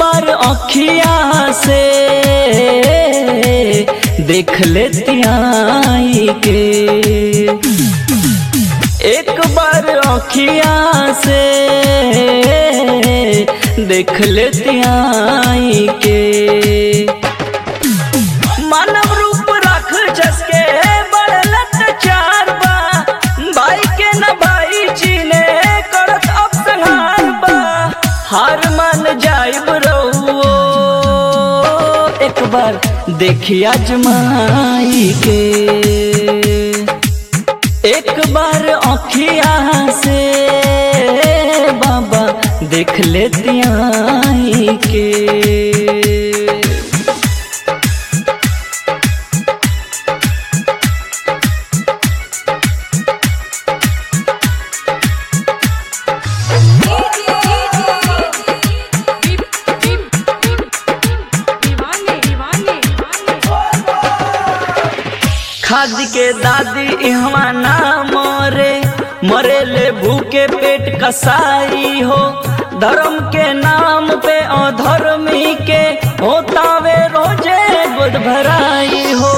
बार अखिया से देख लेती आई के एक बार अखिया से देख लेती आई के मानव रूप रख जसके बढ़लत चार बा भाई के न भाई चीने करत अब संहार बा हार मान जाइब रहुओ एक बार देखिया जमाई के एक बार अखिया से बाबा देख लेती आई के खाद के दादी इहवा ना मरे मरे ले भूखे पेट कसाई हो धर्म के नाम पे अधर्मी के होतावे रोजे बुध भराई हो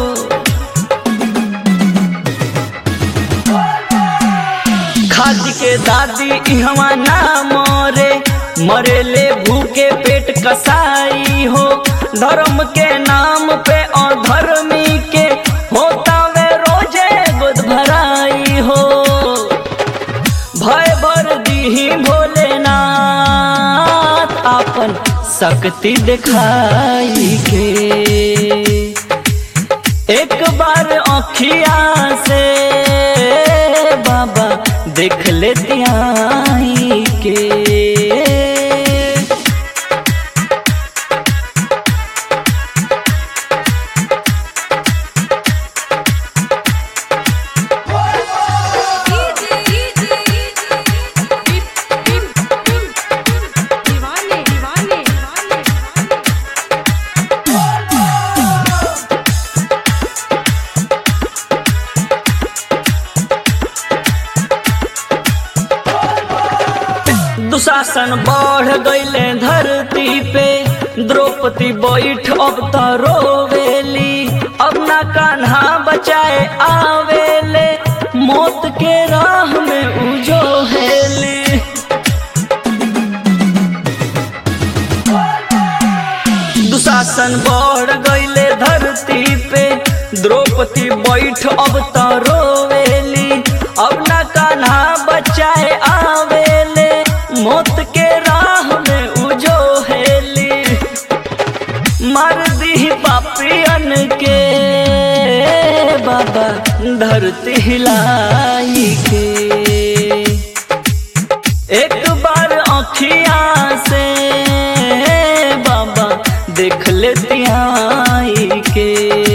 खाद के दादी इहवा ना मरे मरे ले भूखे पेट कसाई हो धर्म के नाम पे अधर्मी के होता वे रोजे बुध भराई हो भय भर दी भोलेनाथ आपन शक्ति दिखाई के एक बार अखिया से बाबा देख लेती आई के दीवाने दीवाने दुशासन बढ़ गईले धरती पे द्रौपदी बैठ अब त रोवेली अब ना कान्हा बचाए आवेले मौत के राह में उजो हेली दुशासन बढ़ गईले धरती पे द्रौपदी बैठ अब त रोवेली अब ना कान्हा बचाए आवेले मौत के राह में उजो हेली मार दी पापियन के बाबा धरती हिलाई के एक बार अखिया से बाबा देख लेती आई के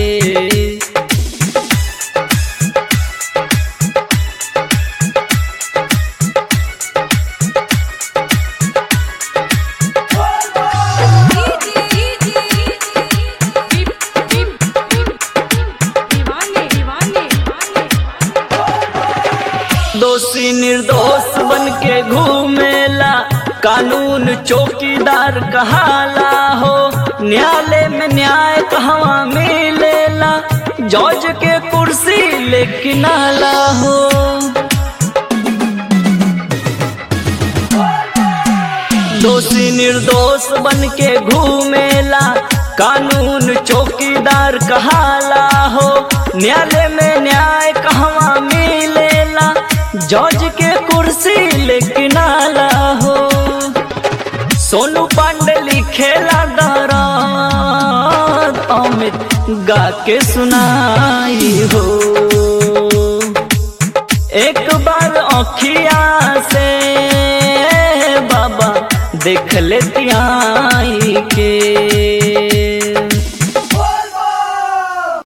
दीवाने दीवाने दोषी निर्दोष बन के घूमेला कानून चौकीदार कहाला हो न्यायालय में न्याय कहवा मिलेला जज के कुर्सी लेकिन आला हो दोषी निर्दोष बन के घूमेला कानून चौकीदार कहाला हो न्यायालय में न्याय कहवा मिलेला जज के कुर्सी लेकिन आला हो सोनू पांडे लिखेला दराद अमित गा के सुनाई हो एक बार अखिया से बाबा देख लेती आई